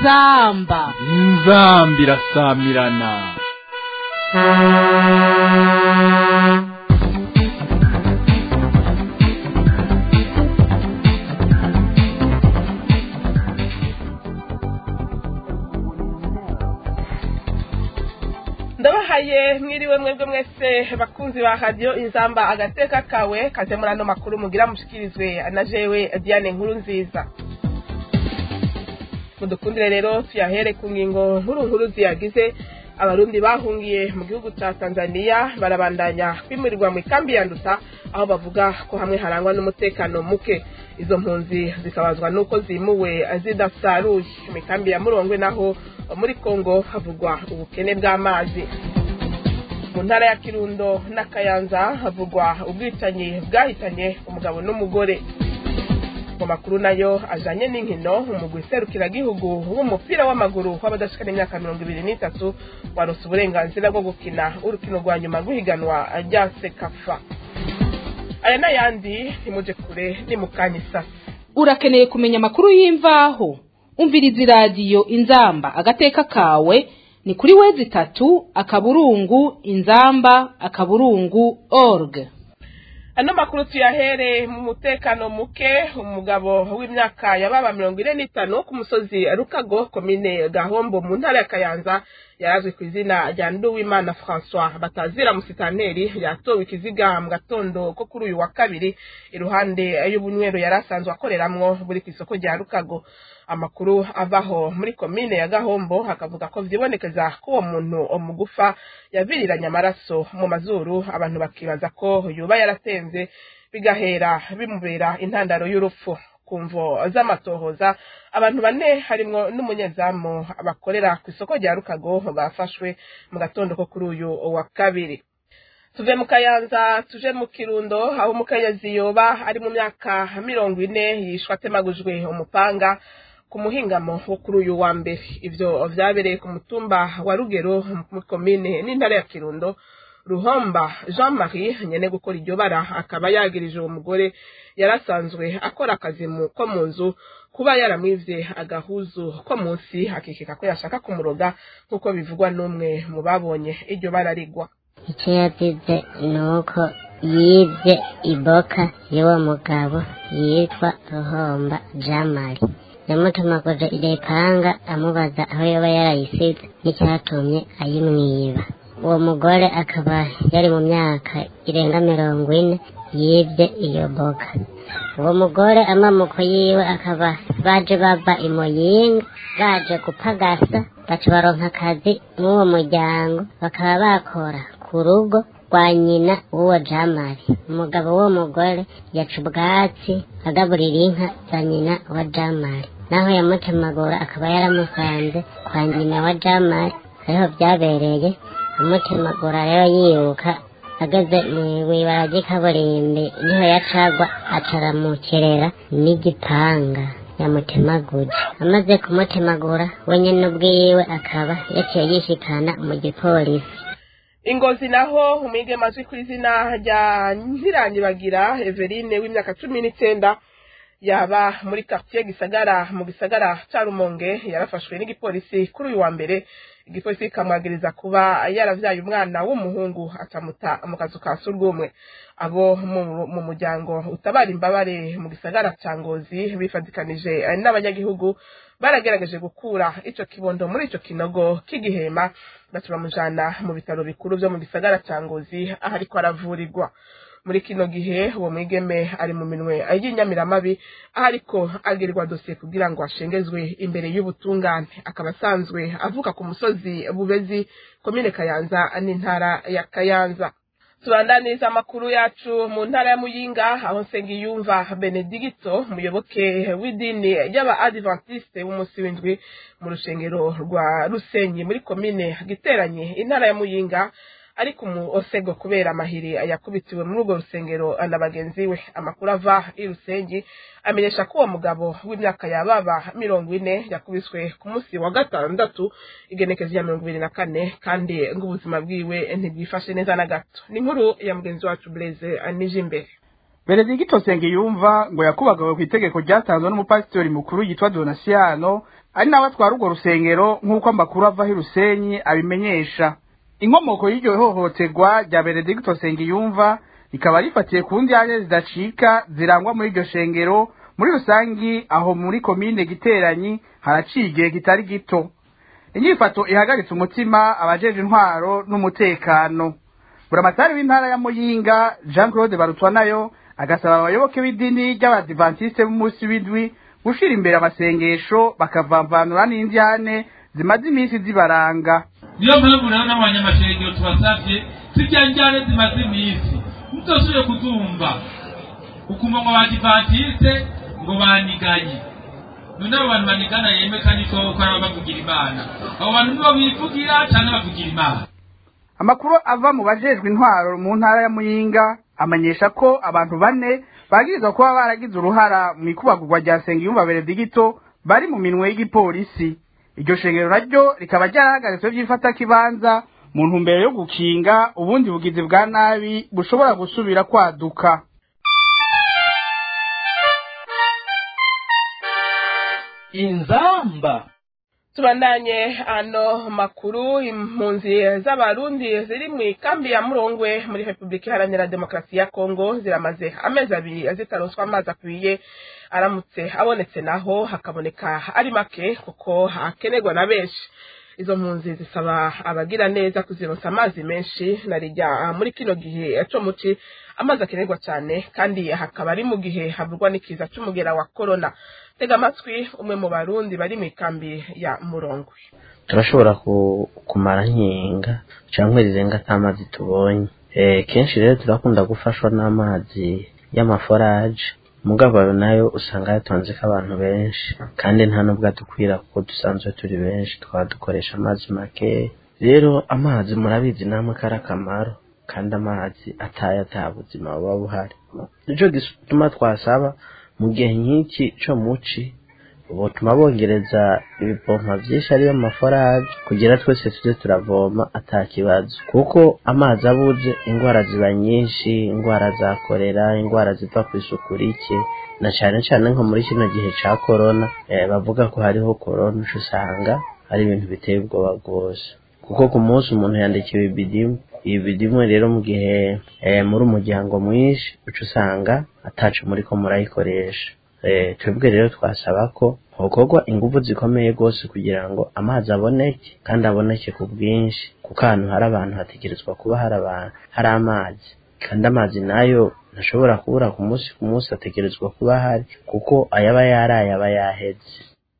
inzamba inzamba irasamirana ndabahaye mwiriwe mwebwe mwese bakunzi ba radiyo inzamba agateka kawe kaze muri ano makuru mugira mushikirizwe na jewe diane nkuru nziza mudukundire rero tuyahere ku ngingo nkuru nkuru ziyagize abarundi bahungiye mu gihugu cya tanzania barabandanya kwimurirwa mu ikambi ya nduta aho bavuga ko hamwe harangwa n'umutekano muke izo mpunzi zikabazwa n'uko zimuwe zidasaruye mu ikambi ya murongwe naho muri kongo havugwa ubukene bw'amazi mu ntara ya kirundo n'akayanza havugwa ubwicanyi bwahitanye umugabo n'umugore mu makuru nayo ajanye n'inkino umugwi serukiragihugu w'umupira w'amaguru w'abadashikana imyaka mirongo ibiri n'itatu waronse uburenganzira bwo gukina urukino rwa nyuma rw'ihiganwa rya sekafa aya n'ayandi ntimuje kure ni mu kanya isasi urakeneye kumenya amakuru y'imvaho umviriza iradiyo inzamba agateka kawe ni kuri wezi itatu akaburungu inzamba akaburungu org ano makuru tuyahere mu mutekano muke umugabo w'imyaka yababa mirongo ine n'itanu ku musozi rukago komine gahombo mu ntara ya kayanza yarazwi ku izina rya nduwimana francois batazira musitanteri yatowe ikiziga mu gatondo ko kuri uyu wa kabiri iruhande y'ubunywero yari asanzwe akoreramwo buri ku isoko rya rukago amakuru avaho muri komine ya gahombo hakavuga ko vyibonekeza ko uwo muntu mugufa yaviriranye amaraso mu mazuru abantu bakibaza ko yoba yaratemvye bigahera bimubera intandaro y'urupfu ku mvo z'amatohoza abantu bane harimwo n'umunyezamu bakorera ku isoko rya rukago bafashwe mu gatondo ko kuri uyu wa kabiri tuve mu kayanza tuje mu kirundo aho umukenyezi yoba ari mu myaka mirongo ine yishwe atemagujwe umupanga ku muhingamo wo kuri uyu wa mbere ivyo vyabereye ku mutumba wa rugero mu komine n'intara ya kirundo ruhomba jean marie nyene gukora iryo bara akaba yagirije uwo mugore yarasanzwe akora akazi ko mu nzu kuba yaramwivye agahuzu ko munsi akikeka ko yashaka kumuroga nk'uko bivugwa n'umwe mu babonye iryo bara rigwa icyo yazize ni uko yibye iboka y'uwo mugabo yitwa ruhomba jamari yamutumaguje irepanga amubaza aho yoba yarayisize n'icyatumye ayimwiba uwo mugore akaba yari mu myaka irenga mirongo ine yibye iyo boga uwo mugore amamuko yiwe akaba baje bava imuyinga baje gupagasa baca baronka akazi mw'uwo muryango bakaba bakora ku rugo rwa nyina w'uwo jamari umugabo w'uwo mugore yaca ubwatsi agaburira inka za nyina wa jamari naho yamutemagura akaba yaramusanze kwa nyina wa jamari ariho byabereye amutemagura rero yiruka ageze mw'ibara ry'ikaburimbi niho yacagwa acaramukerera n'igipanga yamutemaguje amaze kumutemagura we nyine ubwiwe akaba yaciye yishikana mu gipolisi ingozi naho umwigeme azwi ku izina rya ntirangibagira everine w'imyaka cumi n'icenda yaba muri quartier gisagara mu gisagara ca rumonge yarafashwe n'igipolisi kuri uyu wa mbere igipolisi kikamwagiriza kuba yaravyaye umwana w'umuhungu acamuta mu kazu ka surwumwe abo mu muryango utabara imbabare mu gisagara ca ngozi bifadikanije n'abanyagihugu baragerageje gukura ico kibondo muri ico kinogo k'igihema baca bamujana mu bitaro bikuru vyo mu gisagara ca ngozi aho ariko aravurirwa muri kino gihe uwo mwigeme ari mu minwe y'inyamiramabi aho ariko agirirwa dosiye kugira ngo ashengezwe imbere y'ubutungane akaba asanzwe avuka ku musozi bubezi komine kayanza n'intara ya kayanza tubandaniriza amakuru yacu mu ntara ya muyinga aho nsengiyumva benedigito umuyoboke w'idini y'aba adventiste w'umunsi w'indwi mu rushengero rwa rusenyi muri komine giteranye intara ya muyinga ariko mu osego kubera amahiri yakubitiwe muri urwo rusengero na bagenzi we amakuru ava i rusengi amenyesha ko uwo mugabo w'imyaka yababa mirongo ine yakubiswe ku munsi wa gatandatu igenekezo rya mirongo ibiri na kane kandi ngo ubuzima bwiwe ntibwifashe neza na gato ni inkuru ya mugenzi wacu blaise nije imbere Benedicto Nsengiyumva ngo yakubagawe ku itegeko ryatanzwe n'umupasitori mukuru yitwa Donasiano ari nawe atwara urwo rusengero nk'uko amakuru ava i Rusenyi abimenyesha inkomoko y'iryo hohoterwa rya Benedicto Nsengiyumva rikaba rifatiye ku ndyaje zidacika zirangwa muri iryo shengero muri rusangi aho muri komine giteranyi haraciye igihe kitari gito inyifato ihagaritse umutima abajeje intwaro n'umutekano buramatari w'intara ya muyinga jean claude barutwa nayo agasaba abayoboke b'idini ry'abadivantisite b'umunsi w'indwi gushira imbere amasengesho bakavamvanura n'indyane zimaze iminsi zibaranga niyo mpamvu rero n'abanyamashengero tubasabye zirya njyane zimaze iminsi mutosubire kuzumva ukumva ngo abadivantisite ngo baniganye none abo bantu banigana yeme kandi ko ko ari bavugira imana abo bantu nibo bivugira cyangwa bavugira imana amakuru ava mu bajejwe intwaro mu ntara ya muyinga amenyesha ko abantu bane bagirizwa kuba baragize uruhara mu ikubagurwa rya Nsengiyumva Benedicto bari mu minwe y'igipolisi iryo shengero naryo rikaba ryarahagaritswe vy'ifata kibanza mu ntumbero yo gukinga ubundi bugizi bwa nabi bushobora gusubira kwaduka inzamba tubandanye ano makuru impunzi z'abarundi ziri mu ikambi ya murongwe muri repubulika iharanira demokarasi ya kongo ziramaze amezi abiri zitaronswa amazi akwiye aramutse abonetse naho hakaboneka ari make kuko hakenerwa na benshi izo mpunzi zisaba abagira neza kuzironsa amazi menshi narijya muri kino gihe co muci amazi akenerwa cyane kandi hakaba ari mu gihe havugwa n'ikiza c'umugera wa korona tega amatwi umwe mu barundi bari mu ikambi ya murongwe turashobora ku- kumara nkinga cyangwa zirenga ata mazi tubonye Eh, kenshi rero turakunda gufashwa n'amazi y'amaforaje mugabo ayo nayo usanga yatonzeko abantu benshi kandi nta nubwo adukwira kuko dusanzwe turi benshi twaba dukoresha amazi make rero amazi murabizi namwe kari akamaro kandi amazi atayo ata buzima buba buhari nico gituma twasaba mu gihe nk'iki co muci butuma bongereza ibipompa vyinshi ariyo maforaje kugira twese tuje turavoma ata kibazo kuko amazi abuze ingwara ziba nyinshi ingwara za korera ingwara ziva ku isuku rike na cane cane nko muri kino gihe ca korona eh, bavuga ko hariho korona uca usanga ari ibintu biteye ubwoba rwose kuko ku munsi umuntu yandikiwe ibidimu ibidimu rero mu gihe eh, muri umuryango mwinshi uca usanga ataco muriko murayikoresha Eh, twebwe rero twasaba ko hokorwa ingufu zikomeye rwose kugira ngo amazi aboneke kandi aboneke ku bwinshi kuko ahantu hari abantu hategerezwa kuba hari abantu hari amazi kandi amazi nayo ntashobora kubura ku munsi ku munsi ategerezwa kuba ahari kuko ayaba yaraye aba yaheze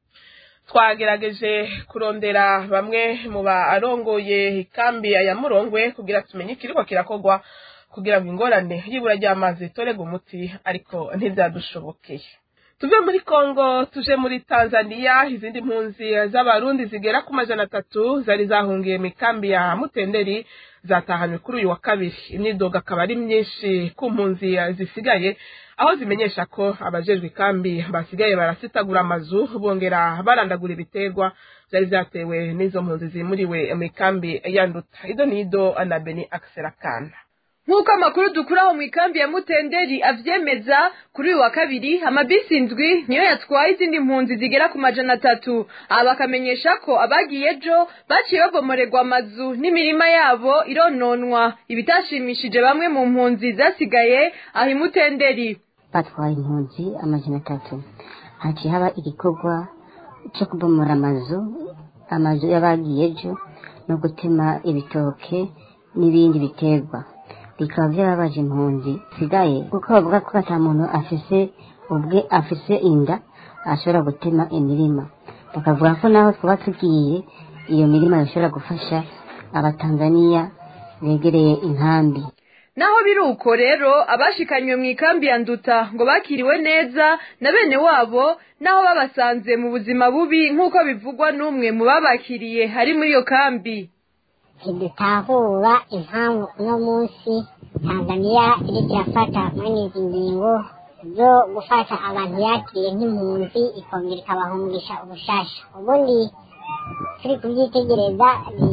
twagerageje kurondera bamwe mu barongoye ikambi ya murongwe kugira tumenye ikiriko kirakorwa kugira ngo ingorane y'ibura ry'amazi itorerwe umuti ariko ntibyadushobokeye tuve muri kongo tuje muri tanzania izindi mpunzi z'abarundi zigera ku majana atatu zari zahungiye mu ikambi ya mutenderi zatahanywe kuri uyu wa kabiri imyidogo akaba ari myinshi ku mpunzi zisigaye aho zimenyesha ko abajejwe ikambi basigaye barasitagura amazu bongera barandagura ibiterwa byari byatewe n'izo mpunzi zimuriwe mu ikambi ya nduta ido nido na beni akiserakana nk'uko amakuru dukuraho mu ikambi ya mutenderi avyemeza kuri uyu wa kabiri amabisi indwi niyo yatwaye izindi mpunzi zigera ku majana atatu aha bakamenyesha ko abagiye ejo baciye babomorerwa amazu n'imirima yabo irononwa ibitashimishije bamwe mu mpunzi zasigaye aho imutenderi batwaye impunzi amajana atatu haciye haba igikorwa cyo kubomora amazu amazu y'abagiye ejo no gutema ibitoke n'ibindi biterwa bikaba byarabaje impunzi sigaye kuko bavuga ko ata muntu afise ubwe afise inda ashobora gutema imirima bakavuga ko naho twaba tugiye iyo mirima ishobora gufasha abatanzaniya begereye inkambi naho biri uko rero abashikanywe mu ikambi ya nduta ngo bakiriwe neza na bene wabo naho babasanze mu buzima bubi nk'uko bivugwa n'umwe mu babakiriye hari muri iyo kambi ntidutahura impamvu uno munsi tanzaniya iriko irafata mwene izi ngingo zo gufata abantu yakiriye nk'impunzi ikongera ikabahungisha ubushasha ubundi turi kubyitegereza ni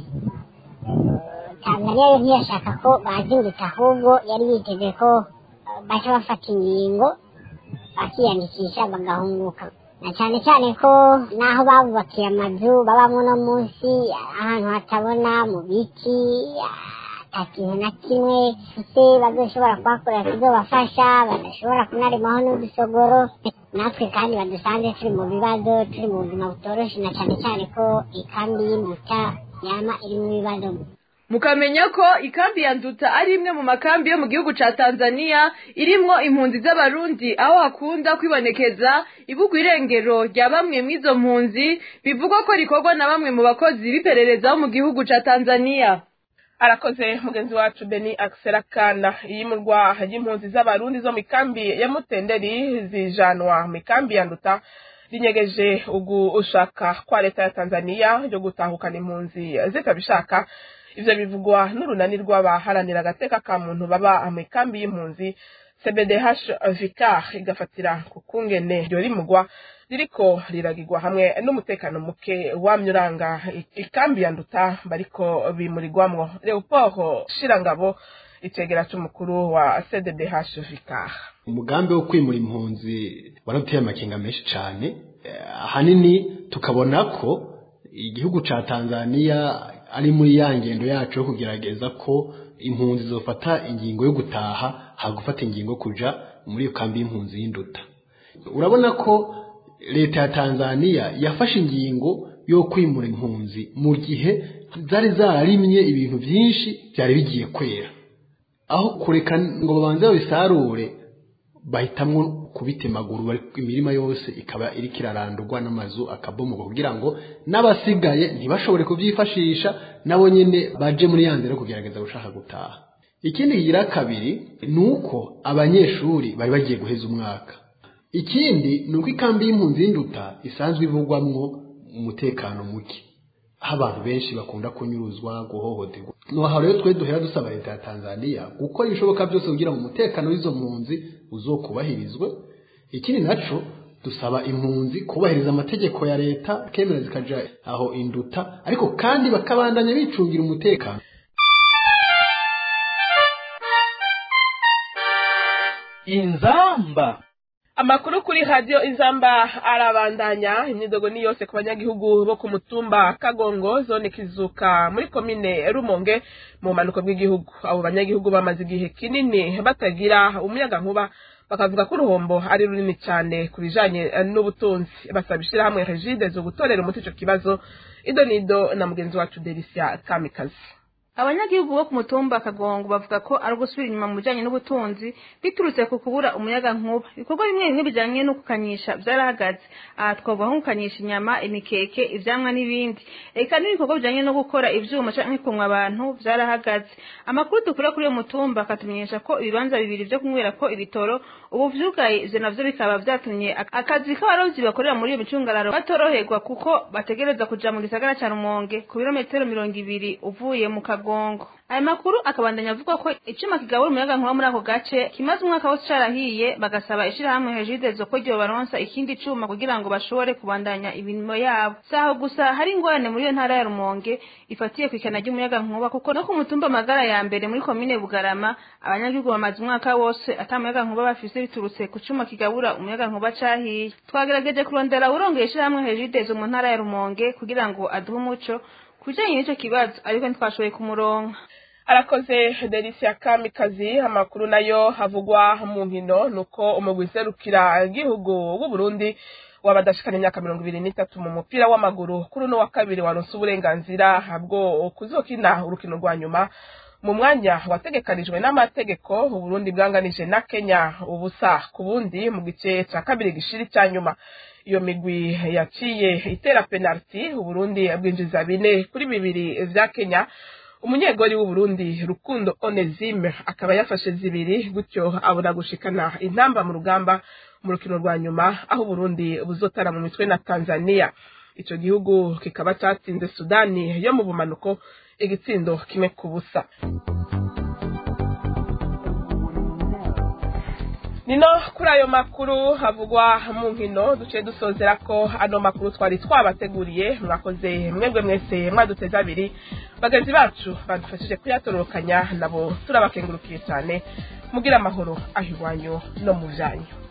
tanzaniya yo ntiyashaka ko bazindutse ahubwo yari yiteze ko baca bafata ingingo bakiyandikisha bagahunguka na cyane cyane ko n'aho babubakiye amazu babamo no munsi ahantu hatabona mu biti ata kintu na kimwe se bazoshobora kuhakorera kizobafasha badashobora kunarimaho n'udusogoro natwe kandi badusanze turi mu bibazo turi mu buzima butoroshe na cyane cyane ko ikambi y'imbuta yama iri mu bibazo mukamenya ko ikambi ya nduta ari imwe mu makambi yo mu gihugu ca tanzania irimwo impunzi z'abarundi aho hakunda kwibonekeza ibugwa irengero rya bamwe mw'izo mpunzi bivugwa ko rikorwa na bamwe mu bakozi b'iperereza bo mu gihugu ca tanzania arakoze mugenzi wacu beni akisera kana iyimurwa ry'impunzi z'abarundi zo mu ikambi ya mutenderi zijanwa mu ikambi ya nduta rinyegeje ugu ushaka kwa leta ya tanzania ryo gutahukana impunzi zitabishaka ivyo bivugwa n'urunani rw'abaharanira agateka ka muntu baba mu ikambi y'impunzi cbdh vicar igafatira ku kungene ryo rimugwa ririko riragirwa hamwe n'umutekano muke wamye uranga ikambi ya nduta bariko bimurirwamwo leopold shirangabo icegera c'umukuru wa cdbh vicar umugambi wo kwimura impunzi waraduteye amakenga menshi cane ahanini tukabona ko igihugu ca tanzania ari muri ya ngendo yacu yo kugerageza ko impunzi zofata ingingo yo gutaha hagufata ingingo kuja muri iyo kambi y'impunzi y'induta urabona ko leta ya tanzania yafashe ingingo yo kwimura impunzi mu gihe zari zararimye ibintu byinshi byari bigiye kwera aho kureka ngo babanze babisarure bahitamwo kubitemagura imirima yose ikaba iriko irarandurwa n'amazu akabomoka kugira ngo n'abasigaye ntibashobore kubyifashisha nabo nyene baje muri ya nzira yo kugerageza gushaka gutaha ikindi kigira kabiri ni uko abanyeshuri bari bagiye guheza umwaka ikindi ni uko ikambi y'impunzi y'induta isanzwe ivugwamwo umutekano muke aho abantu benshi bakunda kunyuruzwa guhohoterwa noha rero twe duhera dusaba leta ya tanzania gukora ibishoboka byose kugira ngo umutekano w'izo mpunzi uzokubahirizwe ikindi naco dusaba impunzi kubahiriza amategeko ya leta kemera zikaja aho induta ariko kandi bakabandanya bicungira umutekano inzamba amakuru kuri radiyo inzamba arabandanya imyidogo ni yose ku banyagihugu bo ku mutumba kagongo zone kizuka muri komine rumonge mu bumanuko bw'igihugu abo banyagihugu bamaze igihe kinini batagira umuyaga nkuba bakavuga ko uruhombo ari runini cyane ku bijanye n'ubutunzi basaba ishyirahamwe regide zo gutorera umuti ico kibazo ido nido na mugenzi wacu delisia kamikazi abanyagihugu bo ku mutumba kagongo bavuga ko ari ugusubira inyuma mu bijanye n'ubutunzi biturutse ku kubura umuyaga nkuba ibikorwa bimwe bimwe bijanye no gukanyisha vyarahagaze aha twavuga nko gukanyisha inyama imikeke ivyamwa n'ibindi eka n'ibikorwa bijanye no gukora ivyuma canke kumwa abantu vyarahagaze amakuru dukura kuri uyo mutumba akatumenyesha ko ibibanza bibiri vyo kunywera ko ibitoro ubu vyugaye ivyo navyo bikaba vyatumye akazi k'abarovyi bakorera muri iyo micungararo batoroherwa kuko bategereza kuja mu gisagara ca rumonge ku birometero mirongo ibiri uvuye mu kagongo Kongo. Aya makuru akabandanya avuga ko icuma kigabura umuyaga nkuba muri ako gace kimaze umwaka wose carahiye bagasaba ishirahamwe Regideso ko ryo baronsa ikindi cuma kugira ngo bashobore kubandanya imirimo yabo. Saho gusa hari ingorane muri iyo ntara ya Rumonge ifatiye kwikana ry'umuyaga nkuba kuko no ku mutumba magara ya mbere muri komine Bugarama abanyagihugu bamaze umwaka wose ata muyaga nkuba bafise biturutse ku cuma kigabura umuyaga nkuba cahiye. Twagerageje kurondera urongeye ishirahamwe Regideso mu ntara ya Rumonge kugira ngo aduhe umuco kujanye n'ico kibazo ariko ntitwashoboye kumuronka arakoze delisia kamikazi amakuru nayo havugwa mu nkino nuko umugwi userukira igihugu w'uburundi wabadashikana imyaka mirongo ibiri n'itatu mu mupira w'amaguru kuri uno wa kabiri waronse uburenganzira bwo kuzokina urukino rwa nyuma mu mwanya wategekanijwe n'amategeko uburundi bwanganije na kenya ubusa ku bundi mu gice ca kabiri gishiri ca nyuma iyo migwi yaciye itera penaliti uburundi bwinjiza bine kuri bibiri vya kenya umunyegori w'uburundi rukundo onesime akaba yafashe zibiri gutyo abona gushikana intamba mu rugamba mu rukino rwa nyuma aho uburundi buzotara mu mitwe na tanzania ico gihugu kikaba catsinze sudani yo mu bumanuko igitsindo kimwe ku busa nino kuri ayo makuru havugwa mu nkino duciye dusozera ko ano makuru twari twabateguriye mwakoze mwebwe mwese mwaduteze abiri bagenzi bacu badufashije kuyatororokanya nabo turabakengurukiye cyane mugira amahoro aho iwanyu no mu byanyu